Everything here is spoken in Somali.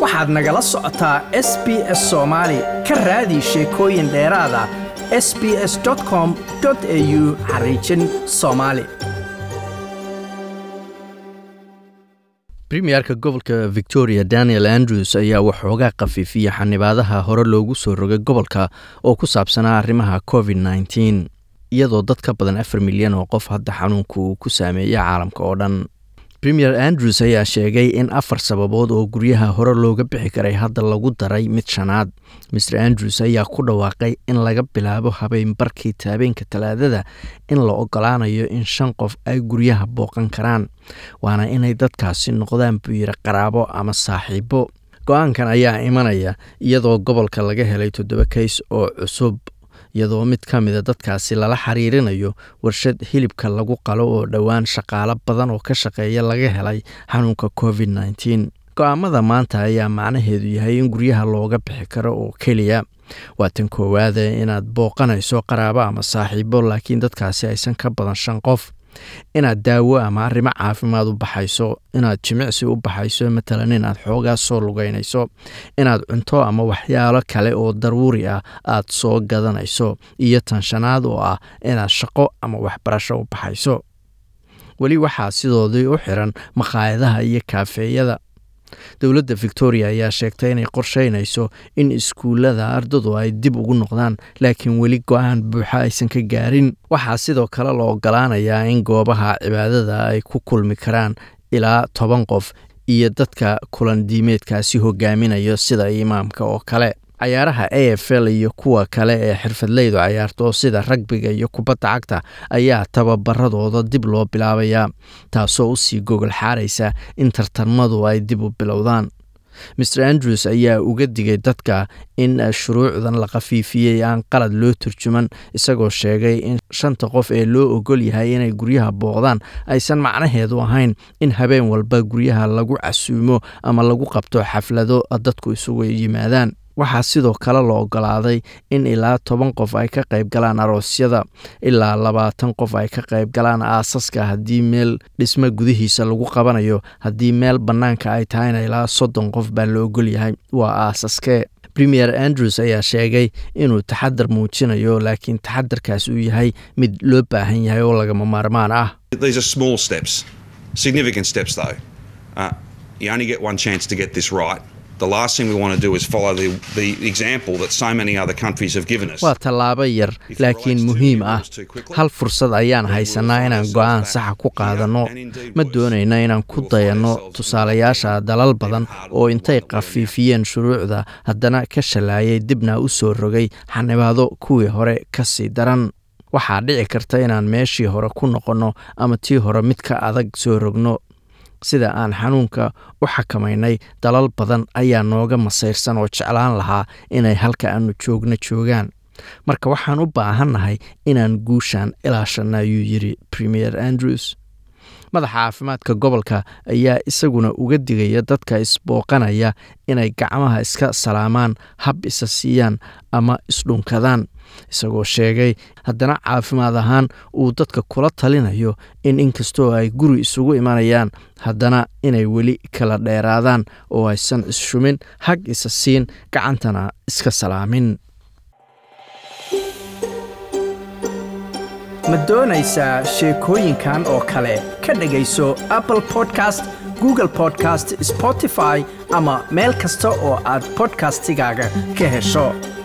waxaad nagala socotaa s b s soomaali ka raadi sheekooyin dheeraada s b s com au xariijin soomaali premierka gobolka victoria daniel andrews ayaa waxoogaa khafiifiya xanibaadaha hore loogu soo rogay gobolka oo ku saabsanaa arrimaha covid nneteen iyadoo dad ka badan afar milyan oo qof hadda xanuunka uu ku saameeyay caalamka oo dhan premier andrews ayaa sheegay in afar sababood oo guryaha hore looga bixi karay hadda lagu daray mid shanaad mer andrews ayaa ku dhawaaqay in laga bilaabo habeenbarkii taabeenka talaadada in la ogolaanayo in shan qof ay guryaha booqan karaan waana inay dadkaasi noqdaan buu yiri qaraabo ama saaxiibo go-aankan ayaa imanaya iyadoo gobolka laga helay toddoba kays oo cusub iyadoo mid ka mida dadkaasi lala xiriirinayo warshad hilibka lagu qalo oo dhowaan shaqaalo badan oo ka shaqeeya laga helay xanuunka covid nneteen go-aamada maanta ayaa macnaheedu yahay in guryaha looga bixi karo oo keliya waa tan koowaada inaad booqanayso qaraabo ama saaxiibo laakiin dadkaasi aysan ka badan shan qof inaad daawo ama arrimo caafimaad u baxayso inaad jimicsi u baxayso matalan inaad xoogaa soo lugeynayso inaad cunto ama waxyaalo kale oo daruuri ah aad soo gadanayso iyo tan shanaad oo ah inaad shaqo ama waxbarasho u baxayso weli waxaa sidoodii u xiran makhaayadaha iyo kaafeeyada dowladda victoria ayaa sheegtay inay qorsheynayso in iskuullada ardadu ay dib ugu noqdaan laakiin weli go-aan buuxa aysan ka gaarin waxaa sidoo kale la ogolaanayaa in goobaha cibaadada ay ku kulmi karaan ilaa toban qof iyo dadka kulan diimeedkaasi hogaaminayo sida imaamka oo kale cayaaraha a f l iyo kuwa kale ee xirfadleydu cayaarto sida ragbiga iyo kubadda cagta ayaa tababaradooda dib loo bilaabayaa taasoo usii gogol xaaraysa in tartamadu ay dib u bilowdaan mer andrews ayaa uga digay dadka in shuruucdan la khafiifiyey aan qalad loo turjuman isagoo sheegay in shanta qof ee loo ogol yahay inay guryaha booqdaan aysan macnaheedu ahayn in habeen walba guryaha lagu casuumo ama lagu qabto xaflado dadku isugu yimaadaan waxaa sidoo kale la ogolaaday in ilaa toban qof ay ka qayb galaan aroosyada ilaa labaatan qof ay ka qayb galaan aasaska haddii meel dhismo gudihiisa lagu qabanayo haddii meel bannaanka ay tahayna ilaa soddon qof baa la ogol yahay waa aasaskee premier andrews ayaa sheegay inuu taxadar muujinayo laakiin taxadarkaas uu yahay mid loo baahan yahay oo lagama maarmaan ah waa tallaabo yar laakiin muhiim ah hal fursad ayaan haysanaa inaan go-aan saxa ku qaadanno ma doonayna inaan ku dayanno tusaalayaasha dalal badan oo intay khafiifiyeen shuruucda haddana ka shallaayay dibna u soo rogay xanibaado kuwii hore ka sii daran waxaa dhici karta inaan meeshii hore ku noqonno ama tii hore mid ka adag soo rogno sida aan xanuunka u xakamaynay dalal badan ayaa nooga masayrsan oo jeclaan lahaa inay halka aanu joogno joogaan marka waxaan u baahannahay inaan guushaan ilaashanna ayuu yidhi premier andrews madaxa caafimaadka gobolka ayaa isaguna uga digaya dadka isbooqanaya inay gacmaha iska salaamaan hab isa siiyaan ama isdhunkadaan isagoo sheegay haddana caafimaad ahaan uu dadka kula talinayo in inkastoo ay guri isugu imanayaan haddana inay weli kala dheeraadaan oo aysan isshumin hag isa siin gacantana iska salaamin ma doonaysaa sheekooyinkan oo kale ka dhegayso apple podcast google podcast spotify ama meel kasta oo aad bodkastigaaga ka hesho